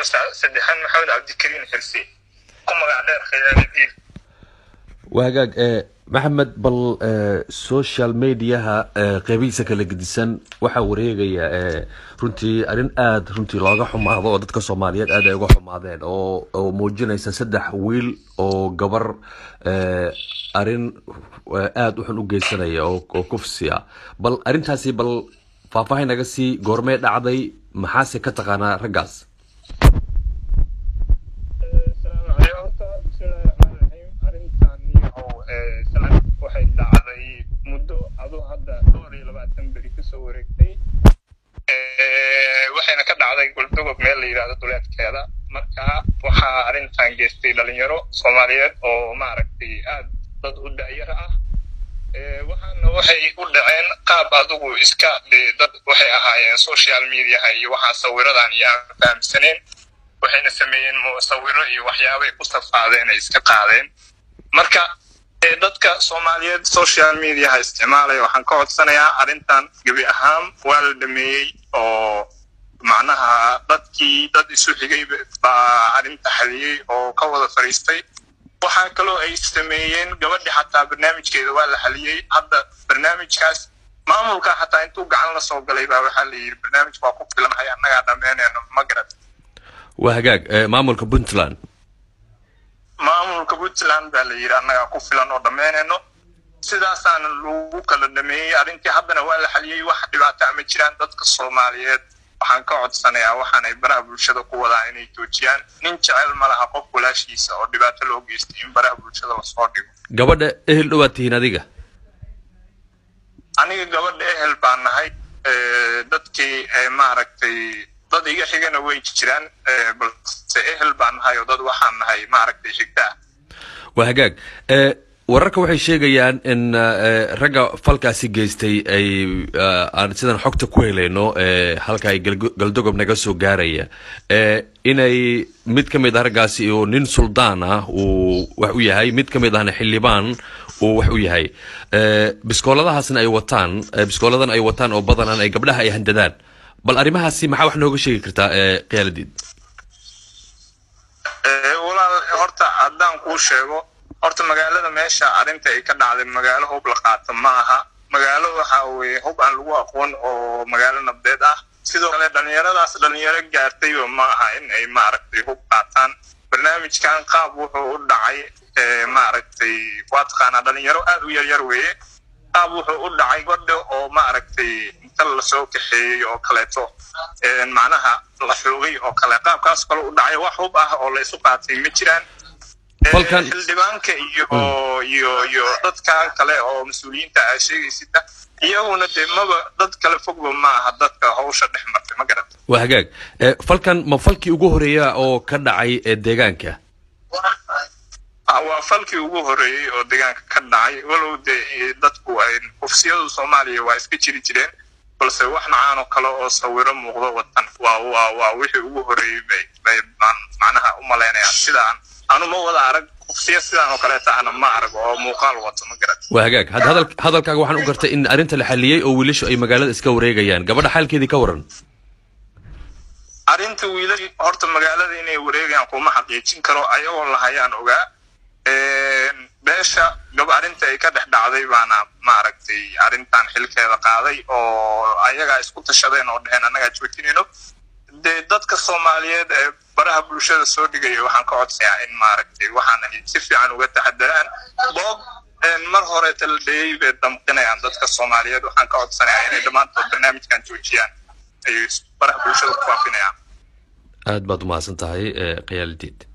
anigoo saddexaan maxamed cabdikariin xirsi ku magac dheer khiyaanadiil waa hagaag maxamed bal social mediaha qeybihiisa kala gedisan waxaa wareegaya runtii arrin aada runtii looga xumaado oo dadka soomaaliyeed aad ay uga xumaadeen oo oo muujinaysa saddex wiil oo gabar arrin aada u xun u geysanaya oo oo kufsi ah bal arrintaasi bal faahfaahin naga sii goormee dhacday maxaase ka taqaanaa raggaas waxay dhacday muddo aduu hadda dhowr iyo labaatan beri kasoo wareegtay waxayna ka dhacday goldogob meel la yidhahdo duleedkeeda marka waxaa arrintan geystay dhalinyaro soomaaliyeed oo maaragtay aad dad u da'yara ah waxaana waxay u dhaceen qaab adigu iska dee dad waxay ahaayeen social mediaha iyo waxaa sawiradan iyo aan fahamsaneen waxayna sameeyeen sawiro iyo waxyaabay ku safaadeen ay iska qaadeen marka dadka soomaaliyeed social mediaha isticmaalaya waxaan ka codsanayaa arrintan gebi ahaan waa la dhameeyey oo macnaha dadkii dad isu xigay baa arrinta xaliyey oo ka wada fadhiistay waxaa kaloo ay sameeyeen gabadhi xataa barnaamijkeeda waa la xaliyey hadda barnaamijkaas maamulka xataa intuu gacan la soo galay baa waxaa la yidhi barnaamijka waa ku filanhay annagaa dhammeynayno ma garad waa hagaag maamulka puntland maamulka puntland baa la yidhi annagaa ku filan oo dhammeynayno sidaasaana lagu kala dhameeyey arrintii haddana waa la xaliyey wax dhibaata ma jiraan dadka soomaaliyeed waxaan ka codsanayaa waxaanay baraha bulshada ku wadaan inay joojiyaan nin jecel ma laha qof walaashiisa oo dhibaato loo geystay in baraha bulshada lasoo dhigo gabadha ehel dhowaad tihiin adiga aniga gabadha ehel baan nahay dadkii maaragtay dad iga xigana way jiraan balse ehel baan nahay oo dad waxaan nahay maaragtay xigta ah waa hagaag wararka waxay sheegayaan in ragga falkaasi geystay ay aan sidan xogta ku helayno halka ay galdogob naga soo gaaraya inay mid ka mid ah raggaasi oo nin suldaan ah uu wax u yahay mid ka mid ahna xildhibaan uu wax u yahay biskooladahaasna ay wataan biskooladan ay wataan oo badanaan ay gabdhaha ay handadaan bal arrimahaasi maxaa wax nooga sheegi kartaa khiyaaladeed walaal horta haddaan kuu sheego horta magaalada meesha arrinta ay ka dhacday magaalo hub la qaato ma aha magaalo waxa weye hub aan lagu aqoon oo magaalo nabdeed ah sidoo kale dhalinyaradaas dhalinyaro gaartayba ma aha in ay maaragtay hub qaataan barnaamijkan qaab wuxuu u dhacay maaragtay waa taqaanaa dhalinyaro aad u yaryar weeye qaab wuxuu u dhacay godha oo maaragtay inta lasoo kaxeeyey oo kaleeto macnaha la xoogay oo kale qaabkaas kale u dhacay wax hub ah oo la isu qaatay ma jiraan falkan xildhibaanka iyo iyo iyo dadkan kale oo mas-uuliyiinta aa sheegaysida iyaguna dee maba dad kale fogba ma aha dadka hawsha dhex martay ma garat waa hagaag falkan ma falkii ugu horeeya oo ka dhacay ee deegaanka waa falkii ugu horeeyey oo deegaanka ka dhacay walow dee dadku ay kufsiyadu soomaaliya waa iska jiri jireen balse wax nacaan oo kale oo sawiro muuqdo watan waa waa waa wixii ugu horeeyey bay bay macnaha u malaynayaan sidaan anu ma wada arag kufsiya sidaan oo kaleeta ana ma arag oo muuqaal wato ma garat waa hagaag hadda hadal hadalkaaga waxaan u gartay in arrinta la xaliyey oo wiilashu ay magaalada iska wareegayaan gabadha xaalkeedii ka waran arrinta wiilal horta magaalada inay wareegayaan kuma xaqiijin karo ayagoo lahayaan ogaa beesha gab arrinta ay ka dhex dhacday baana maaragtay arrintan xilkeeda qaaday oo ayagaa isku tashadeen oo dheheen annagaa joojinayno dee dadka soomaaliyeed ee baraha bulshada soo dhigaya waxaan ka codsayaa in maaragtay waxaan ay si fiican uga taxadaraan boog mar horeeta la dhayey bay damqinayaan dadka soomaaliyeed waxaan ka codsanayaa inay dhammaantood barnaamijkan joojiyaan ay baraha bulshada ku faafinayaan aad baad umahadsan tahay khiyaalidiid